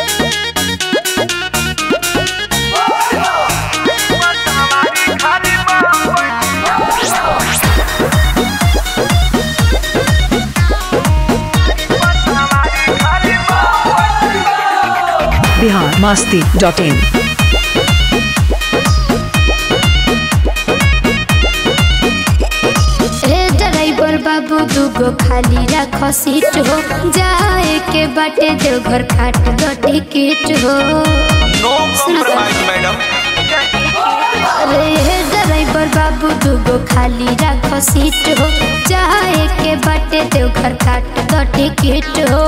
Bihar Masti dot in हे driver बाबू दूगो खाली राख सीट हो जाए के बाटे देवघर खाट दो टिकट हो नो कॉम्प्रोमाइज मैडम अरे हे ड्राइवर बाबू दूगो खाली राख सीट हो जाए के बाटे देवघर खाट दो टिकट हो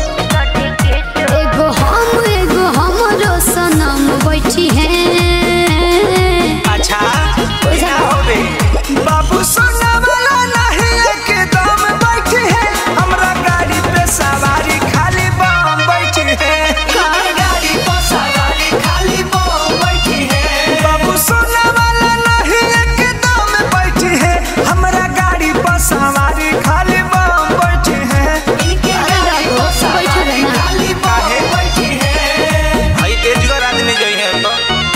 एगो हम एगो हमरो सनम बैठी हैं अच्छा क्या होबे बाबू सोना वाला नहीं एकदम बैठे हैं हमरा गाड़ी पे सवारी खाली बम बैठे हैं गाड़ी पे सवारी खाली बम बैठे हैं बाबू सोना वाला नहीं एकदम बैठे हैं हमरा गाड़ी पे सवारी खाली बम बैठे हैं अरे राघव, बैठो रे ना। खाली काहे बैठे हैं भाई तेजगर आदमी जो है तो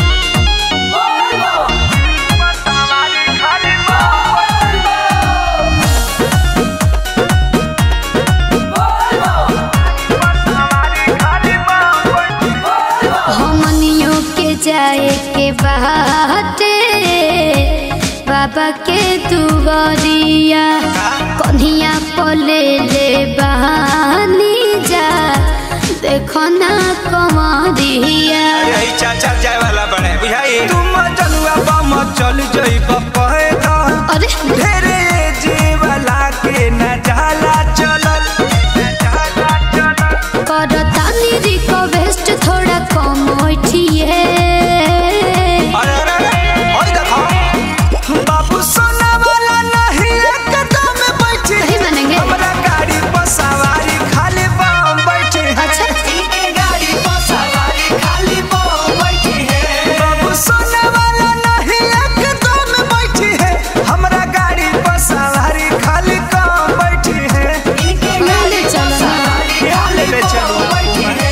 हमनियों के जाए के बाटे बाबा के दुआरिया कन्हिया पले ले बहानी जा देखो ना कमरिया अरे ई चाचा जाए वाला बने बुझाई तुम चलुआ बम चल जई बपहे दा अरे ढेरे जे वाला के न जाला चलल न जाला चलल करतानी रिक्वेस्ट थोड़ा कम उठिए अरे अरे अरे ओए देखो बाबू सोना वाला नहीं एकदम बैठे नहीं मानेंगे। हमरा गाड़ी पर सवारी खाली बम बैठे हैं। अच्छा। इनके गाड़ी पर सवारी खाली बम बैठे हैं। बाबू सोना वाला नहीं एकदम बैठे हैं। हमरा गाड़ी पर सवारी खाली कम बैठे हैं। इनके ले ले चलो ना। खाली ले चलो बैठे हैं।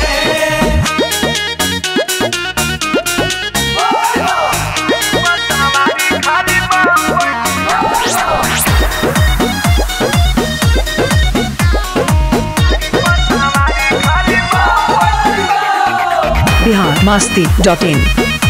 बिहार मास्ती डॉट इन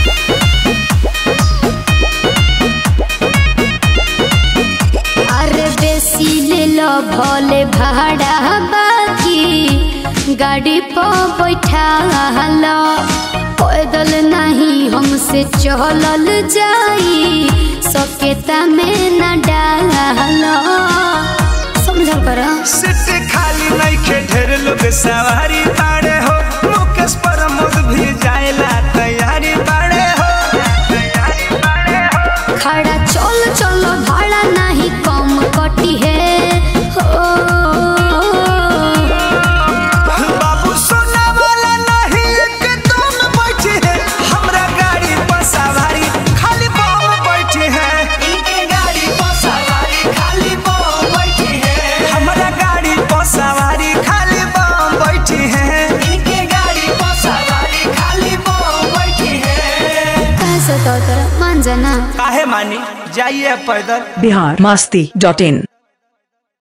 अरे बेसी ले लो भले भाड़ा बाकी गाड़ी पर बैठा लो पैदल नहीं हमसे चलल जाई सकेता में न डालो समझल कर सीट खाली नहीं के ढेर लोग सवारी बाड़े हो मुकेश प्रमोद भी जाएला तैयारी बाड़े हो तैयारी बाड़े हो खड़ा चल चलो भाड़ा नहीं कम कटी है हो बाबू सोना वाला नहीं एकदम बैठे हैं हमरा गाड़ी पर सवारी खाली बम बैठे हैं इनके गाड़ी पर सवारी खाली बम बैठे हैं हमरा गाड़ी पर सवारी खाली बम बैठे हैं इनके गाड़ी पर सवारी खाली बम बैठे हैं कैसे तो तेरा मान जाना काहे मानी जाइए पैदल बिहार मास्ती डॉट इन